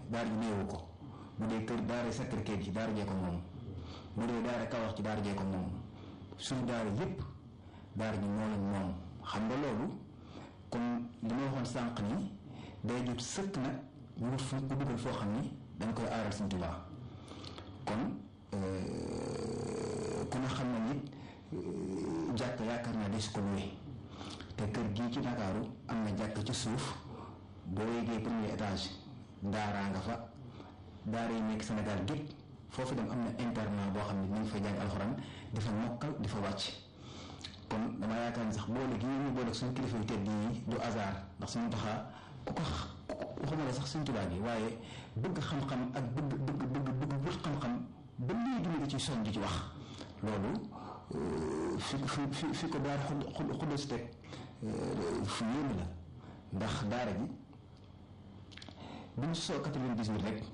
daara ji néewu ko bu dee kër daara Sacré-Cœur ci daara jee ko moom bu dee daara Kaolack ci daara jee ko moom suñu daara yépp daara ji moo leen moom xam nga loolu comme li ma waxoon sànq ni day jot sëkk nag ñu wut fu ko dugal foo xam ni dañ koy aaral Sëñ Tuubaa kon ku ne xam na nit jàkk yaakaar naa des ko luwe te kër gii ci Ndakaaru am na jàkk ci suuf boo yéegee premier étage daaraa nga fa daara yi nekk Sénégal gépp foofu dem am na internat boo xam ne dinañ fa jàng alxuraan di fa mokkal di fa wàcc kon dama yaakaar ni sax boole gi ñu boole suñu kilifa yu tedd yi du hasard ndax suñu taxaa ku ko waxuma la sax suñ tubaab yi waaye bëgg xam-xam ak bëgg bëgg bëgg bëgg wut xam-xam ba léegi ñu ngi ci soñ di ci wax loolu fi fi fi fi ko daara xud xud xudda si teg fu yéeme la ndax daara ji bi ñu soo 98 rek